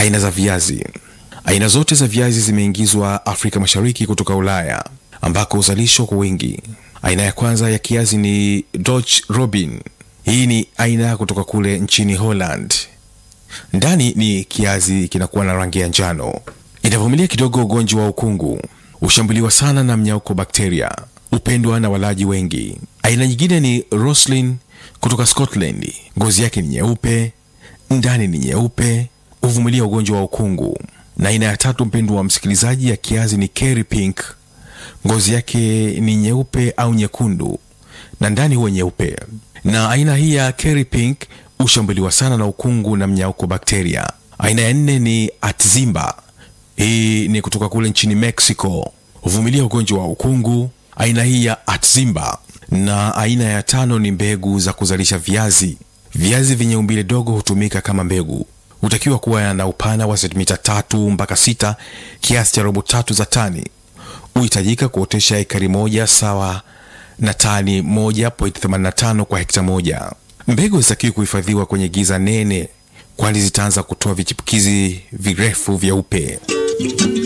Aina za viazi. Aina zote za viazi zimeingizwa Afrika Mashariki kutoka Ulaya ambako huzalishwa kwa wingi. Aina ya kwanza ya kiazi ni Dutch Robin. Hii ni aina kutoka kule nchini Holland. Ndani ni kiazi kinakuwa na rangi ya njano, inavumilia kidogo ugonjwa wa ukungu, hushambuliwa sana na mnyauko bakteria, hupendwa na walaji wengi. Aina nyingine ni Roslin kutoka Scotland. Ngozi yake ni nyeupe, ndani ni nyeupe, huvumilia ugonjwa wa ukungu. Na aina ya tatu, mpendwa wa msikilizaji, ya kiazi ni Kerry Pink. Ngozi yake ni nyeupe au nyekundu na ndani huwa nyeupe. Na aina hii ya Kerry Pink hushambuliwa sana na ukungu na mnyauko bakteria. Aina ya nne ni Atzimba. Hii ni kutoka kule nchini Mexico, huvumilia ugonjwa wa ukungu. Aina hii ya Atzimba. Na aina ya tano ni mbegu za kuzalisha viazi. Viazi vyenye umbile dogo hutumika kama mbegu, hutakiwa kuwa na upana wa sentimita tatu mpaka sita, kiasi cha robo tatu za tani. Huhitajika kuotesha ekari moja sawa na tani 1.85 kwa hekta moja. Mbegu zitakiwa kuhifadhiwa kwenye giza nene, kwani zitaanza kutoa vichipukizi virefu vyeupe.